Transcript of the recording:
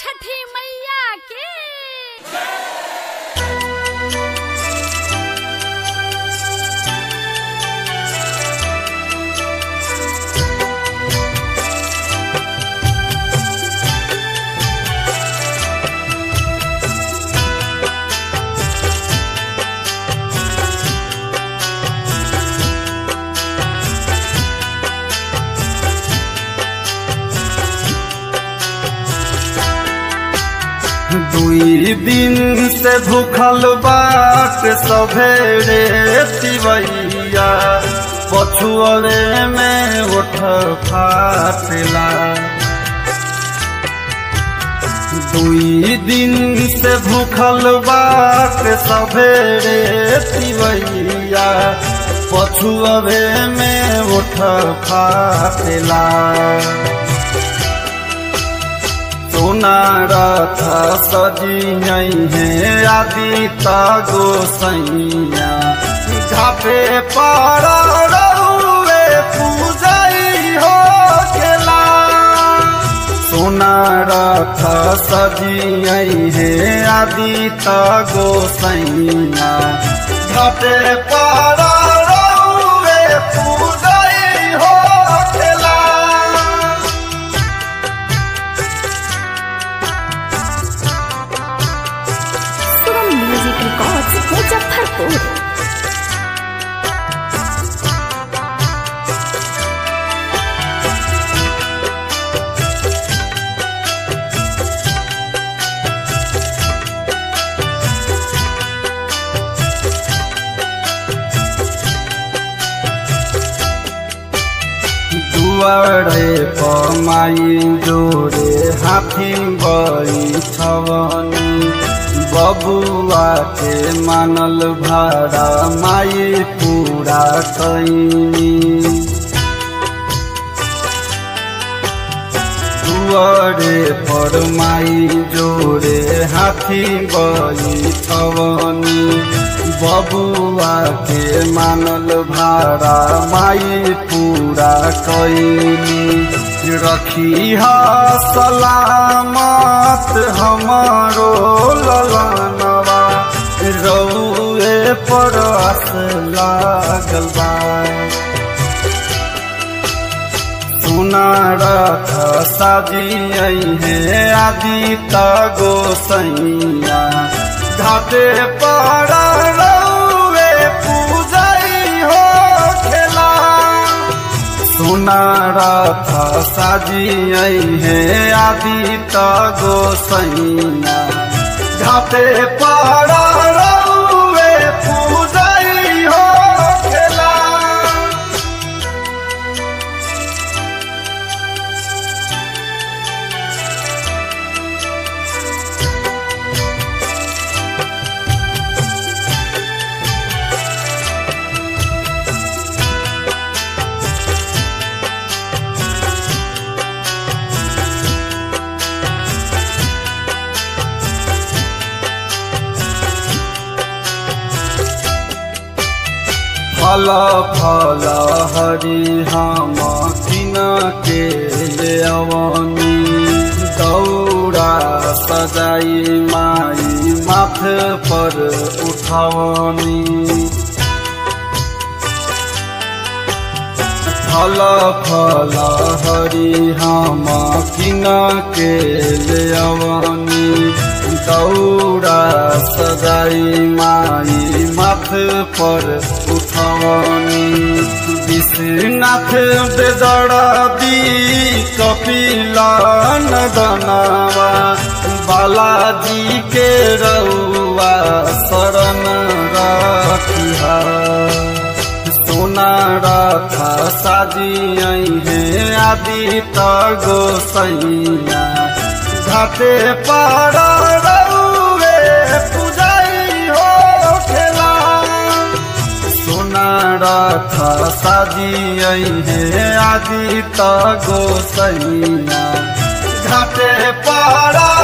छठी मैया की दुई दिन से भूखल बाट सभेरे तिवैया पछुअरे में उठ फाटला दुई दिन से भूखल बाट सभेरे तिवैया पछुअरे में उठ फाटला सोना रथ सजियई है आदि तागो सैया घाटे पर रउए पूजई हो खेला सोना रथ सजियई है आदि तागो सैया घाटे पर रउए पूजई हो खेला सुरम म्यूजिक रिकॉर्ड्स मुजफ्फरपुर दुआरे पमाई जोरे हाथी बैठवनी बबुआ के मानल भाड़ा माई पूरा कैनी दुआरे पर माई जोरे हाथी बैठवनी बबुआ के मानल भाड़ा माई पूरा कैनी रखी हा सलामत हमारो ललनवा रउए पर आस लागल बा सुना रथ साजियई है आदि तगो सैया घाटे पर रउए पूजई हो खेला सुना रथ साजियई है आदि तगो सैया घाटे पर रउए पूजई हो खेला फल फल हरि हम किन के ले अवनी दौरा सजाई माई माथ पर उठवनी फल फल हरि हम किन के ले अवनी दौरा सजाई माई माथ पर उठवनी विश्वनाथ बेदरदी कपिला नदनवा बालाजी के रउआ शरण रखिहा सोना रथ साजियई है आदि तगो सैया घाटे पर रउए पूजई हो खेला सोना रथ साजियई है आदि तगो सैया घाटे पर